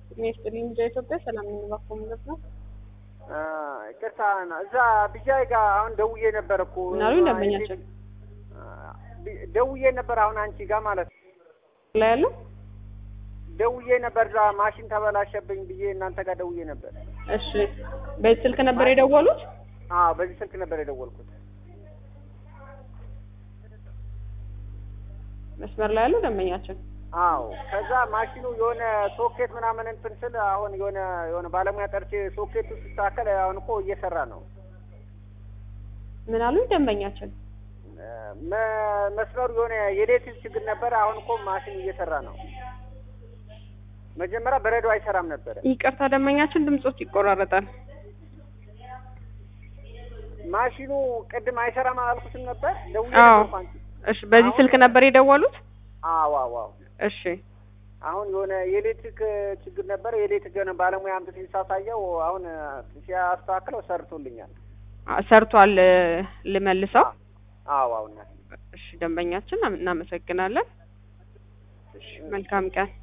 ጤና ይስጥልኝ ልጅ ኢትዮጵያ ሰላም የሚባክሙ ማለት ነው። ቅርታ እዛ ብጃይ ጋር አሁን ደውዬ ነበር እኮ ምን አሉኝ ደንበኛችን ደውዬ ነበር አሁን አንቺ ጋር ማለት ነው። ላይ ያለው ደውዬ ነበር እዛ ማሽን ተበላሸብኝ ብዬ እናንተ ጋር ደውዬ ነበር። እሺ በዚህ ስልክ ነበር የደወሉት? አዎ በዚህ ስልክ ነበር የደወልኩት። መስመር ላይ ያለው ደንበኛችን አዎ ከዛ ማሽኑ የሆነ ሶኬት ምናምን እንትን ስል አሁን የሆነ የሆነ ባለሙያ ጠርቼ ሶኬቱ ሲስተካከል አሁን እኮ እየሰራ ነው። ምን አሉኝ ደንበኛችን መ- መስመሩ የሆነ የኤሌክትሪክ ችግር ነበረ። አሁን እኮ ማሽኑ እየሰራ ነው። መጀመሪያ በረዶ አይሰራም ነበረ። ይቅርታ ደንበኛችን ድምጾት ይቆራረጣል። ማሽኑ ቅድም አይሰራም አላልኩትም ነበር? ደውዬ አዎ ነበር እኮ አንቺ። እሺ በዚህ ስልክ ነበር የደወሉት? አዎ አዎ አዎ። እሺ አሁን የሆነ የኤሌክትሪክ ችግር ነበረ። የኤሌክትሪክ የሆነ ባለሙያ አምጥቶ ሳሳየው አሁን ሲያስተካክለው ሰርቶልኛል። አ- ሰርቷል እ፣ ልመልሰው። አዎ አዎ እናቴ። እሺ ደንበኛችን እናመሰግናለን። እሺ መልካም ቀን